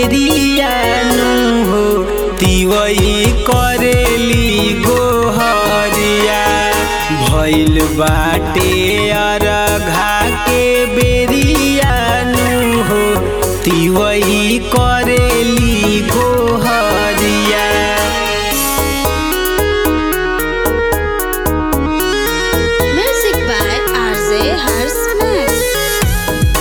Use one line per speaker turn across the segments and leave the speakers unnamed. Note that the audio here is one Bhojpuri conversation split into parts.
बेरियानु हो तिवई करेली गोहरिया भइल बाटे अरघा के बेरियानु हो तिवई करेली गोहरिया
Music by RJ Hers Max.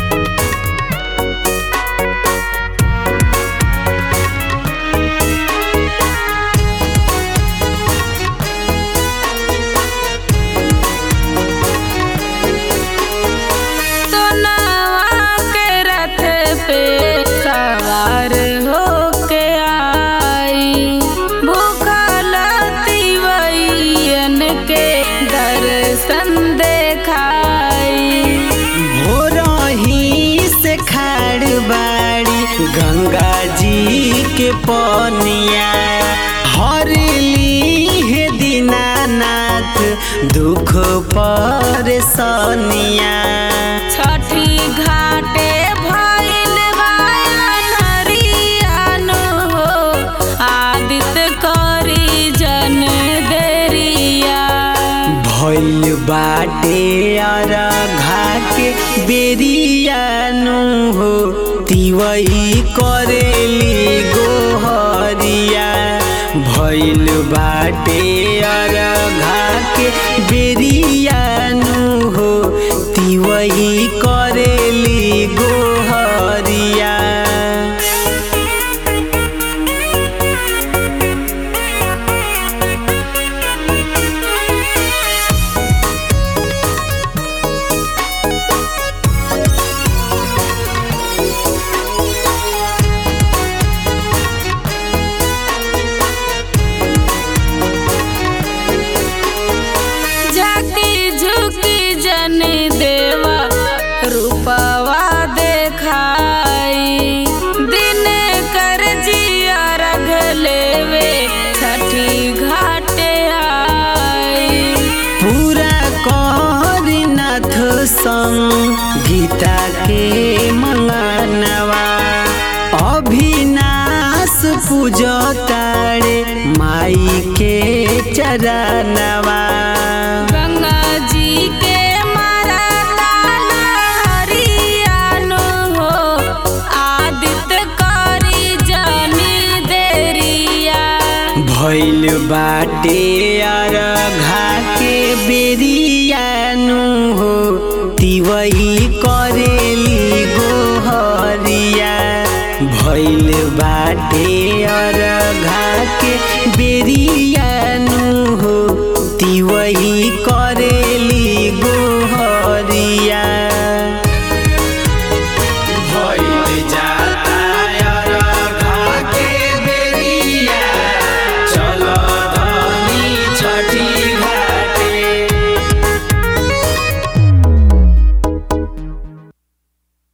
सोनावा के रथ पे सवार होके आई भूखल तिवैयन के दर्शन देखाई
भोरही से खाड़ बाड़ी गंगा जी के पनिया हरली हे दीनानाथ दुख पर सनिया
छठी घाटे भइल बायन हो आदित्य करी जन देरिया
भइल बाटे अरघा के बेरियानु हो तिवई करेली गोहरिया भइल बाटे अरघा के बेरियानु हो तिवई करेली गोहरिया
जाति झुकी जन देवा रूपवा देखाई दिन कर जिया रग लेवे छठी घाटे आई
पूरा करनाथ संग गीता के मंगनवा अभिनाश पूजतारे माई के चरणवा
गंगा जी के मारा ताना हरियानो हो आदित्य करी जनी देरिया
भइल बाटे अरघा के बेरियानु हो तिवई करेली गोहरिया भइल बाटे अरघा के बेरियानु हो तिवई करे